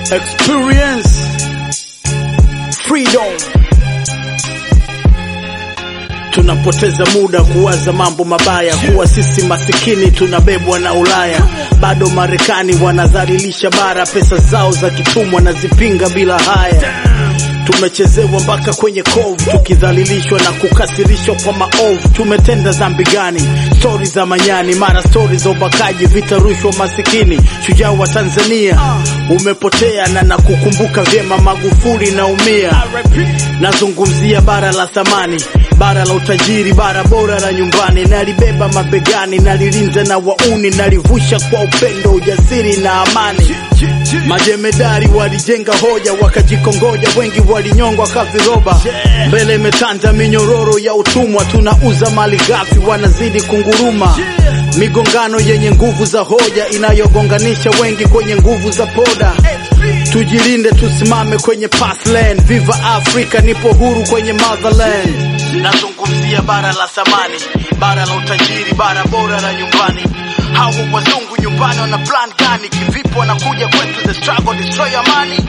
experience freedom. Tunapoteza muda kuwaza mambo mabaya, kuwa sisi masikini tunabebwa na Ulaya. Bado Marekani wanadhalilisha bara, pesa zao za kitumwa na zipinga bila haya. Tumechezewa mpaka kwenye kovu, tukidhalilishwa na kukasirishwa kwa maovu. Tumetenda dhambi gani? Stori za manyani, mara stori za ubakaji, vita, rushwa, masikini. Shujaa wa Tanzania umepotea, na nakukumbuka vyema Magufuli, naumia. Nazungumzia bara la thamani, bara la utajiri, bara bora la nyumbani. Nalibeba mabegani, nalilinda na wauni, nalivusha kwa upendo, ujasiri na amani. Majemedari walijenga hoja, wakajikongoja, wengi walinyongwa kaviroba. Mbele imetanda minyororo ya utumwa, tunauza mali ghafi, wanazidi kunguruma. Migongano yenye nguvu za hoja inayogonganisha wengi kwenye nguvu za poda. Tujilinde, tusimame kwenye path lane. Viva Africa, nipo huru kwenye motherland. Nazungumzia bara la thamani, bara la utajiri, bara bora la nyumbani. Hawa wazungu nyumbani wana plan gani? Kivipi wanakuja kwetu? The struggle destroy amani.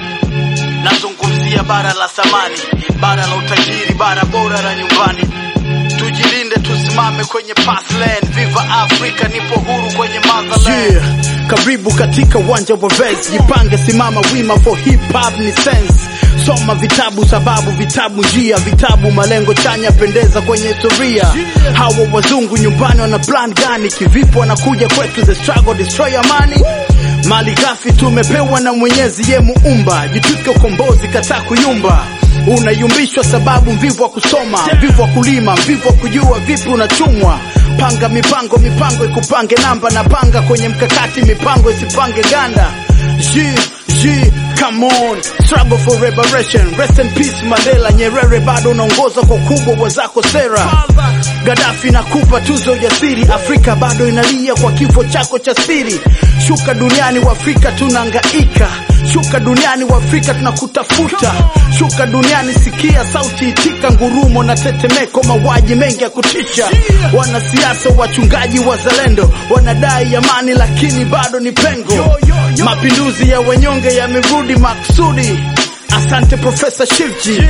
Nazungumzia bara la thamani, bara la utajiri, bara bora la nyumbani. Tujilinde, tusimame kwenye path lane. Viva Africa, nipo huru kwenye motherland. Yeah. Karibu katika uwanja wa Vets, jipange, simama wima for hip hop ni sense. Soma vitabu, sababu vitabu njia, vitabu malengo chanya, pendeza kwenye historia. Hawa wazungu nyumbani wana plan gani? Kivipi wanakuja kwetu? The struggle destroy amani. Mali ghafi tumepewa na Mwenyezi, ye muumba, jitwike ukombozi, kataa kuyumba. Unayumbishwa sababu mvivu wa kusoma, mvivu wa kulima, mvivu wa kujua vipi unachumwa. Panga mipango, mipango ikupange namba, na panga kwenye mkakati, mipango isipange ganda. G, G, come on, struggle for liberation. Rest in peace Mandela, Nyerere bado unaongoza kwa ukubwa wa zako sera. Gaddafi nakupa tuzo ujasiri, Afrika bado inalia kwa kifo chako cha siri. Shuka duniani wa Afrika tunahangaika, shuka duniani wa Afrika tunakutafuta, shuka duniani sikia sauti itika, ngurumo na tetemeko, mauaji mengi ya kutisha. Wanasiasa, wachungaji, wazalendo wanadai amani, lakini bado ni pengo. Mapinduzi ya wanyonge yamerudi maksudi. Asante Profesa Shivji.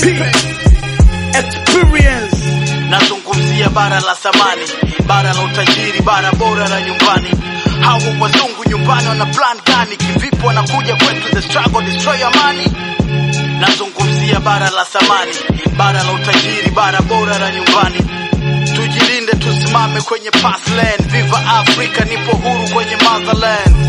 Experience. Nazungumzia bara la thamani, bara la utajiri, bara bora la nyumbani. Hawa wazungu nyumbani wana plan gani? Kivipi wanakuja kwetu? The struggle destroy amani. Nazungumzia bara la thamani, bara la utajiri, bara bora la nyumbani. Tujilinde, tusimame kwenye path lane. Viva Africa, nipo huru kwenye motherland.